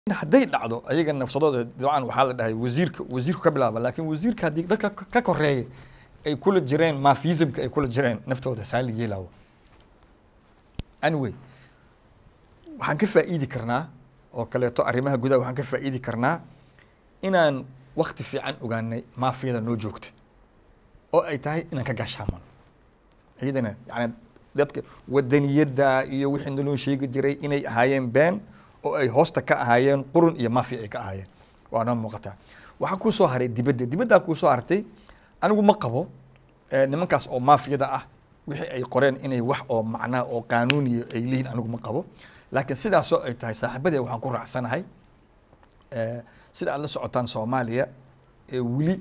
hadday dhacdo ayaga nafsadooda dabcan waxaa la dhahay wasiirka wasiirku ka bilaaba laakiin wasiirka haddii dadka ka koreeya ay kula jireen mafismka ay kula jireen naftooda saa la yeelaawo anyway waxaan ka faa'iidi karnaa oo kaleeto arrimaha gudaha waxaan ka faa'iidi karnaa inaan wakti fiican ogaanay maafiyada noo joogta oo ay tahay inaan ka gaashaamano iyadana yani dadka wadaniyadda iyo wixii naloo sheegi jiray inay ahaayeen been oo ay hoosta ka ahaayeen qurun iyo maafiya ay ka ahaayeen waa noo muuqataa waxaa kuu soo haray dibadda dibaddaa kuu soo hartay anigu ma qabo nimankaas oo maafiyada ah wixii ay qoreen inay wax oo macnaa oo qaanuuniya ay leeyihin anigu ma qabo laakiin sidaasoo ay tahay saaxiibadee waxaan ku raacsanahay sida aad la socotaan soomaaliya weli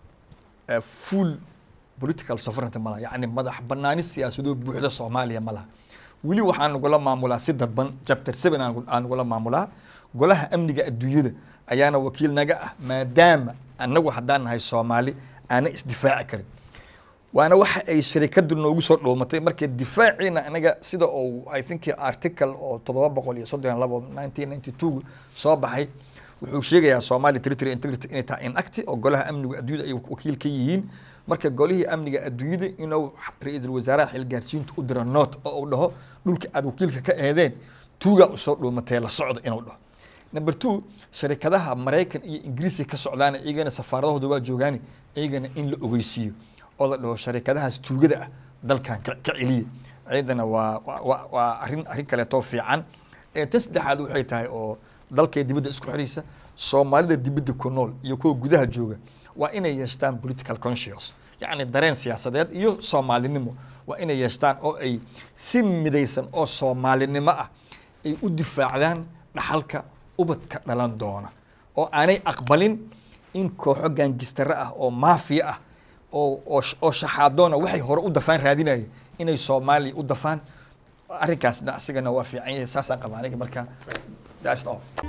full political sovereignty ma laha yacni madax banaani siyaasadoo buuxda soomaaliya ma laha weli waxaan nagula maamulaa si dadban chapter seven aan nagula maamulaa golaha amniga adduunyada ayaana wakiil naga ah maadaama annagu haddaan nahay soomaali aana isdifaaci karin waana waxa ay sharikadu noogu soo dhoomatay marka difaaciina anaga sida oo i think article oo toddoba boqol iyo soddon labo nineteen ninety two soo baxay wuxuu sheegayaa somali territory integrity inay tahay inacti oo golaha amniga adduunyada ay wakiil ka yihiin marka golihii amniga adduunyada inuu ra-iisul wasaaraha xilgaarsiinta u diro note oo uu dhaho dhulka aad wakiilka ka eedeen tuugaa usoo dhoomatee la socda inuu dhaho number two sharikadaha maraykan iyo ingiriiska ka socdaana iyagana safaaradahooda waa joogaani iyagana in la ogeysiiyo oo la dhaho sharikadahaas tuugada ah dalkan ka celiya iyadana waa waa waa arrin arrin kaleetoo fiican tan saddexaad waxay tahay oo dalkay dibadda isku xiraysa soomaalida dibadda ku nool iyo kuwa gudaha jooga waa inay yeeshtaan political conscious yacni dareen siyaasadeed iyo soomaalinimo waa inay yeeshtaan oo ay si midaysan oo soomaalinimo ah ay u difaacdaan dhaxalka ubadka dhalan doona oo aanay aqbalin in kooxo gaangistare ah oo maafiya ah oo oo oo shaxaadoona waxay hore u dafaan raadinaya inay soomaaliya u dafaan arrinkaasna asigana waa fiican yahay saasaan qabaa aniga marka that's all